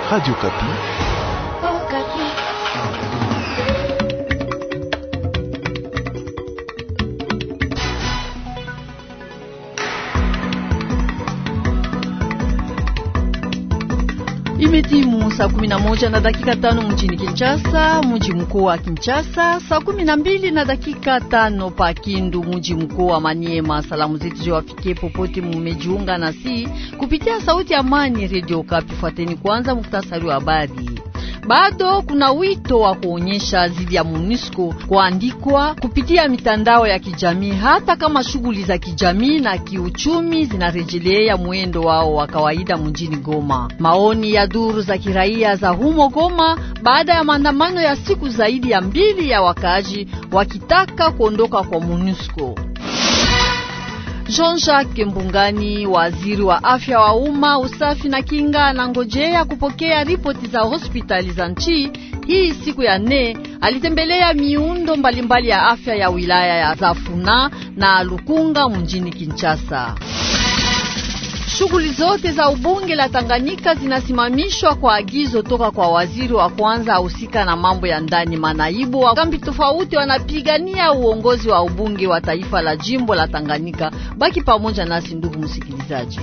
Radio Kapi. Oh, Kapi. Imetimu saa kumi na moja na dakika tano mjini Kinshasa, mji mkuu wa Kinshasa, saa kumi na mbili na dakika tano pa Kindu, mji mkuu wa Maniema. Salamu zetu ziwafikie popote mumejiunga nasi kupitia sauti ya Amani Radio Kapi. Fuateni kwanza muktasari wa habari. Bado kuna wito wa kuonyesha zidi ya MONUSCO kuandikwa kupitia mitandao ya kijamii, hata kama shughuli za kijamii na kiuchumi zinarejelea mwendo wao wa kawaida mjini Goma. Maoni ya duru za kiraia za humo Goma baada ya maandamano ya siku zaidi ya mbili ya wakaaji wakitaka kuondoka kwa MONUSCO. Jean-Jacques Mbungani, waziri wa afya wa umma, usafi na kinga, anangojea kupokea ripoti za hospitali za nchi hii siku ya nne. Alitembelea miundo mbalimbali ya afya ya wilaya ya Zafuna na Lukunga mjini Kinshasa. Shughuli zote za ubunge la Tanganyika zinasimamishwa kwa agizo toka kwa waziri wa kwanza ahusika na mambo ya ndani. Manaibu wa kambi tofauti wanapigania uongozi wa ubunge wa taifa la jimbo la Tanganyika. Baki pamoja nasi ndugu msikilizaji.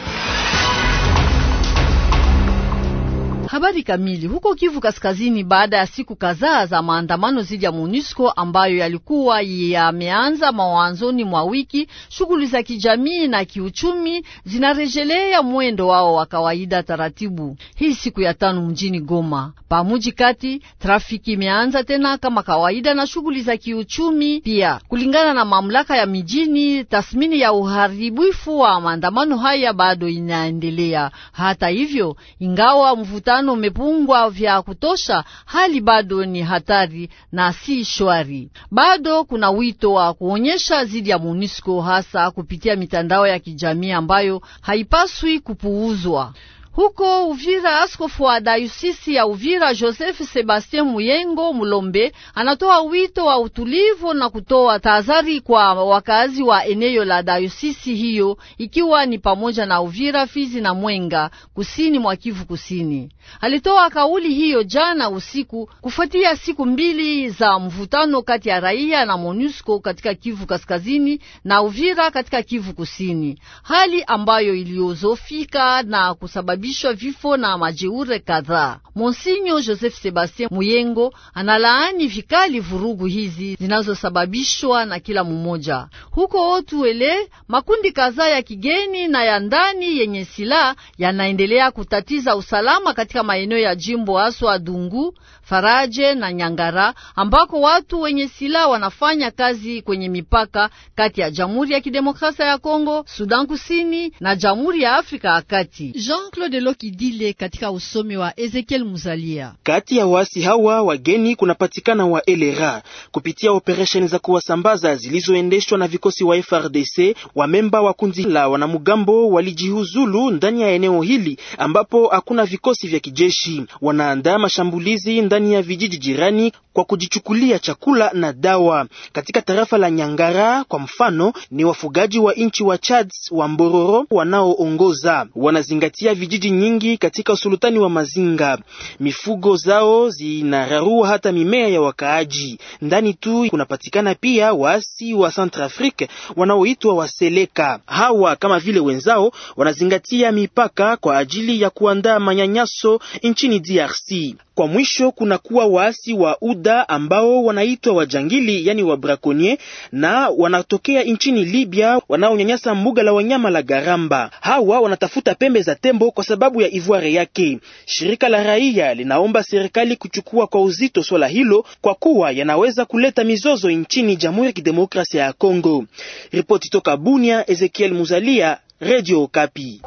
Habari kamili. Huko Kivu Kaskazini, baada ya siku kadhaa za maandamano dhidi ya MONUSCO ambayo yalikuwa yameanza mwanzoni mwa wiki, shughuli za kijamii na kiuchumi zinarejelea mwendo wao wa kawaida taratibu. Hii siku ya tano mjini Goma pamuji kati, trafiki imeanza tena kama kawaida na shughuli za kiuchumi pia, kulingana na mamlaka ya mijini. Tathmini ya uharibifu wa maandamano haya bado inaendelea. Hata hivyo, ingawa mvutano umepungwa vya kutosha, hali bado ni hatari na si shwari. Bado kuna wito wa kuonyesha zidi ya MONUSCO hasa kupitia mitandao ya kijamii ambayo haipaswi kupuuzwa. Huko Uvira, askofu wa dayosisi ya Uvira Joseph Sebastien Muyengo Mulombe anatoa wito wa utulivu na kutoa tahadhari kwa wakazi wa eneo la dayosisi hiyo, ikiwa ni pamoja na Uvira, Fizi na Mwenga, kusini mwa Kivu Kusini. Alitoa kauli hiyo jana usiku kufuatia siku mbili za mvutano kati ya raia na MONUSCO katika Kivu Kaskazini na Uvira katika Kivu Kusini, hali ambayo iliozofika na kusababisha vifo na majeure kadhaa. Monsinyo Joseph Sebastien Muyengo analaani vikali vurugu hizi zinazosababishwa na kila mmoja. Huko Otuele, makundi kadhaa ya kigeni na ya ndani yenye silaha yanaendelea kutatiza usalama katika maeneo ya jimbo haswa Dungu, Faraje na Nyangara, ambako watu wenye silaha wanafanya kazi kwenye mipaka kati ya Jamhuri ya Kidemokrasia ya Kongo, Sudan Kusini na Jamhuri ya Afrika ya Kati. Jean-Claude Lokidile katika usomi wa Ezekiel Muzalia. Kati ya waasi hawa wageni kunapatikana wa LRA kupitia operesheni za kuwasambaza zilizoendeshwa na vikosi wa FRDC. Wamemba wa kundi la wanamgambo walijihuzulu ndani ya eneo hili ambapo hakuna vikosi vya kijeshi. Wanaandaa mashambulizi ndani ya vijiji jirani kwa kujichukulia chakula na dawa. Katika tarafa la Nyangara kwa mfano, ni wafugaji wa nchi wa Chad wa Mbororo wanaoongoza, wanazingatia vijiji nyingi katika usultani wa Mazinga. Mifugo zao zinararua hata mimea ya wakaaji. Ndani tu kunapatikana pia waasi wa Centrafrique wanaoitwa Waseleka. Hawa kama vile wenzao wanazingatia mipaka kwa ajili ya kuandaa manyanyaso nchini DRC. Kwa mwisho kuna kuwa waasi wa UDA ambao wanaitwa wajangili, yani wa braconnier na wanatokea nchini Libya wanaonyanyasa mbuga la wanyama la Garamba. Hawa wanatafuta pembe za tembo kwa sababu ya ivoire yake. Shirika la raia linaomba serikali kuchukua kwa uzito swala hilo kwa kuwa yanaweza kuleta mizozo nchini Jamhuri ya Kidemokrasia ya Kongo. Ripoti toka Bunia, Ezekiel Muzalia, Radio Okapi.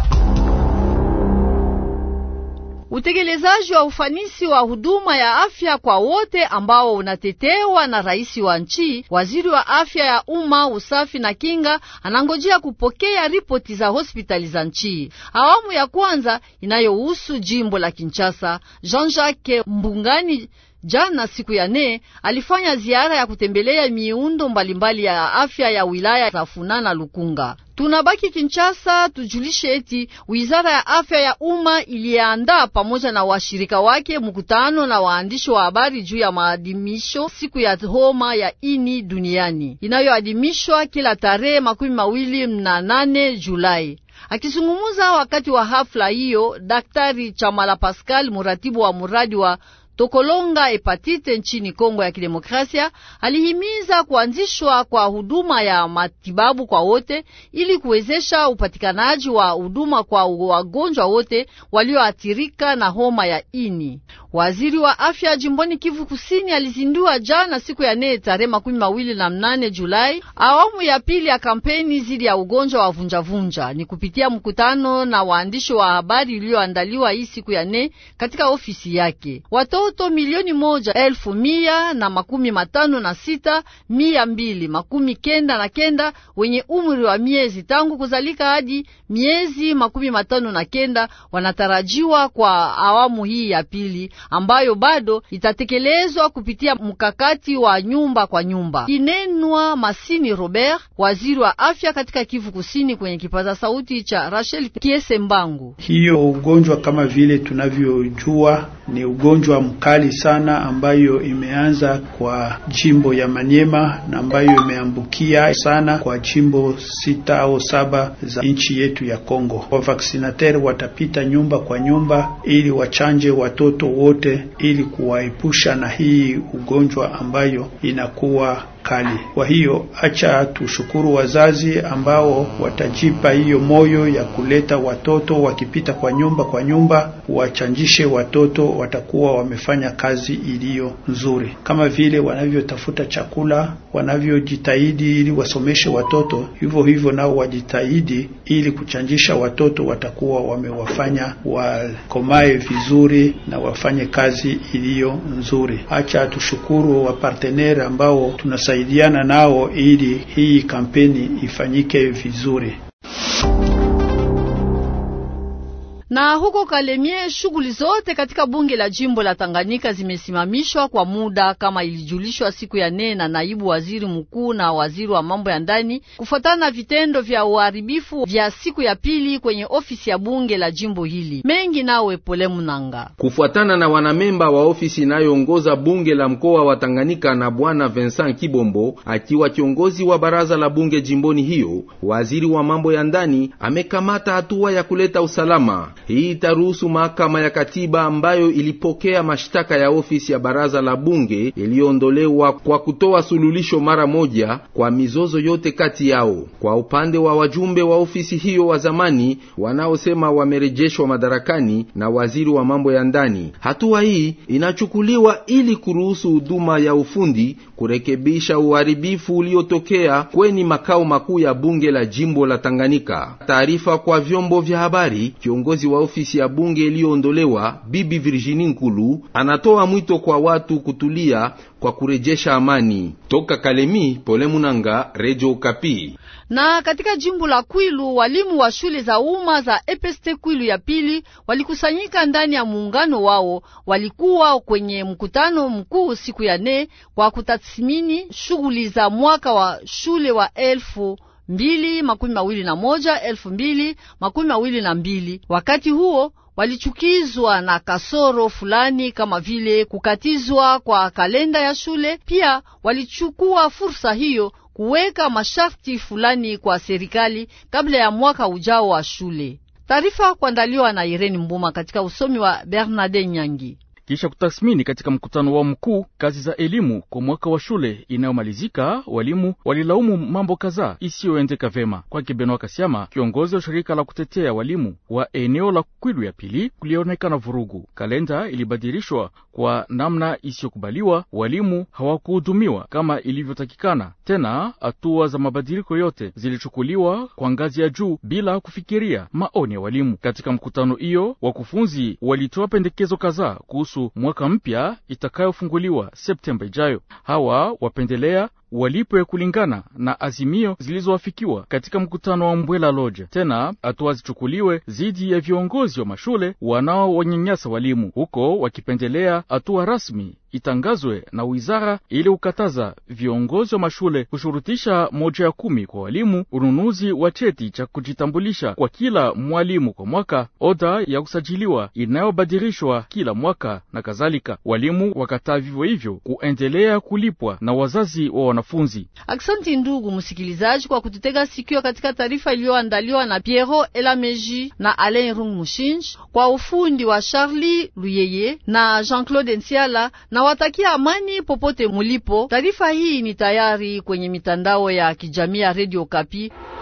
Utekelezaji wa ufanisi wa huduma ya afya kwa wote ambao unatetewa na rais wa nchi. Waziri wa afya ya umma, usafi na kinga anangojea kupokea ripoti za hospitali za nchi. Awamu ya kwanza inayohusu jimbo la Kinshasa. Jean-Jacques Mbungani Jana siku ya nne alifanya ziara ya kutembelea miundo mbalimbali ya afya ya wilaya za Funa na Lukunga. Tunabaki Kinshasa, tujulishe eti wizara ya afya ya umma iliandaa pamoja na washirika wake mkutano na waandishi wa habari juu ya maadhimisho siku ya homa ya ini duniani inayoadhimishwa kila tarehe makumi mawili na nane Julai. Akizungumuza wakati wa hafla hiyo, Daktari Chamala Pascal, muratibu wa muradi wa Tokolonga hepatite nchini Kongo ya Kidemokrasia alihimiza kuanzishwa kwa huduma ya matibabu kwa wote ili kuwezesha upatikanaji wa huduma kwa wagonjwa wote walioathirika na homa ya ini. Waziri wa afya jimboni Kivu Kusini alizindua jana siku ya nne tarehe makumi mawili na mnane Julai awamu ya pili ya kampeni zidi ya ugonjwa wa vunjavunja. Ni kupitia mkutano na waandishi wa habari iliyoandaliwa hii siku ya nne katika ofisi yake. Watoto milioni moja elfu mia na makumi matano na sita mia mbili makumi kenda na kenda wenye umri wa miezi tangu kuzalika hadi miezi makumi matano na kenda wanatarajiwa kwa awamu hii ya pili ambayo bado itatekelezwa kupitia mkakati wa nyumba kwa nyumba. Kinenwa Masini Robert, waziri wa afya katika Kivu Kusini, kwenye kipaza sauti cha Rachel Kiese Mbangu. Hiyo ugonjwa kama vile tunavyojua ni ugonjwa mkali sana ambayo imeanza kwa jimbo ya Manyema na ambayo imeambukia sana kwa jimbo sita au saba za nchi yetu ya Kongo. Wavaksinater watapita nyumba kwa nyumba ili wachanje watoto wote ili kuwaepusha na hii ugonjwa ambayo inakuwa kali. Kwa hiyo acha tushukuru wazazi ambao watajipa hiyo moyo ya kuleta watoto wakipita kwa nyumba kwa nyumba, wachanjishe watoto, watakuwa wamefanya kazi iliyo nzuri, kama vile wanavyotafuta chakula, wanavyojitahidi ili wasomeshe watoto, hivyo hivyo nao wajitahidi ili kuchanjisha watoto, watakuwa wamewafanya wakomae vizuri na wafanye kazi iliyo nzuri. Acha tushukuru wapartenere ambao tuna saidiana nao ili hii kampeni ifanyike vizuri. Na huko Kalemie, shughuli zote katika bunge la jimbo la Tanganyika zimesimamishwa kwa muda kama ilijulishwa siku ya nne na naibu waziri mkuu na waziri wa mambo ya ndani, kufuatana na vitendo vya uharibifu vya siku ya pili kwenye ofisi ya bunge la jimbo hili. Mengi nawe Pole Munanga. Kufuatana na wanamemba wa ofisi inayoongoza bunge la mkoa wa Tanganyika na bwana Vincent Kibombo akiwa kiongozi wa baraza la bunge jimboni hiyo, waziri wa mambo ya ndani amekamata hatua ya kuleta usalama. Hii itaruhusu mahakama ya katiba ambayo ilipokea mashtaka ya ofisi ya baraza la bunge iliyoondolewa kwa kutoa sululisho mara moja kwa mizozo yote kati yao. Kwa upande wa wajumbe wa ofisi hiyo wa zamani wanaosema wamerejeshwa madarakani na waziri wa mambo ya ndani, hatua hii inachukuliwa ili kuruhusu huduma ya ufundi kurekebisha uharibifu uliotokea kweni makao makuu ya bunge la jimbo la Tanganyika. Taarifa kwa vyombo vya habari, kiongozi wa ofisi ya bunge iliyoondolewa Bibi Virginie Nkulu anatoa mwito kwa watu kutulia kwa kurejesha amani. Toka Kalemi, Pole Munanga, Radio Okapi. Na katika jimbo la Kwilu walimu wa shule za umma za EPST Kwilu ya pili walikusanyika ndani ya muungano wao. Walikuwa kwenye mkutano mkuu siku ya nne kwa kutathmini shughuli za mwaka wa shule wa elfu mbili makumi mawili na moja elfu mbili makumi mawili na mbili. Wakati huo walichukizwa na kasoro fulani kama vile kukatizwa kwa kalenda ya shule. Pia walichukua fursa hiyo kuweka masharti fulani kwa serikali kabla ya mwaka ujao wa shule. Taarifa kuandaliwa na Irene Mbuma katika usomi wa Bernarde Nyangi. Kisha kutathmini katika mkutano wao mkuu kazi za elimu kwa mwaka wa shule inayomalizika, walimu walilaumu mambo kadhaa isiyoendeka vema. Kwake Benoa Kasiama, kiongozi wa shirika la kutetea walimu wa eneo la Kwilu ya pili, kulionekana vurugu. Kalenda ilibadilishwa kwa namna isiyokubaliwa, walimu hawakuhudumiwa kama ilivyotakikana. Tena hatua za mabadiliko yote zilichukuliwa kwa ngazi ya juu bila kufikiria maoni ya walimu. Katika mkutano hiyo, wakufunzi walitoa pendekezo kadhaa kuhusu mwaka mpya itakayofunguliwa Septemba ijayo. Hawa wapendelea walipwe kulingana na azimio zilizoafikiwa katika mkutano wa Mbwela Lodge. Tena hatua zichukuliwe dhidi ya viongozi wa mashule wanaowanyanyasa walimu, huko wakipendelea hatua rasmi itangazwe na wizara ili kukataza viongozi wa mashule kushurutisha moja ya kumi kwa walimu, ununuzi wa cheti cha kujitambulisha kwa kila mwalimu kwa mwaka, oda ya kusajiliwa inayobadilishwa kila mwaka na kadhalika. Walimu wakataa vivyo hivyo kuendelea kulipwa na wazazi wa wanafunzi. Aksanti ndugu msikilizaji kwa kututega sikio katika taarifa iliyoandaliwa na Piero Elameji na Alain Rung Mushinj kwa ufundi wa Charlie Luyeye na Jean-Claude Nsiala na watakia amani popote mulipo. Taarifa hii ni tayari kwenye mitandao ya kijamii ya Radio Kapi.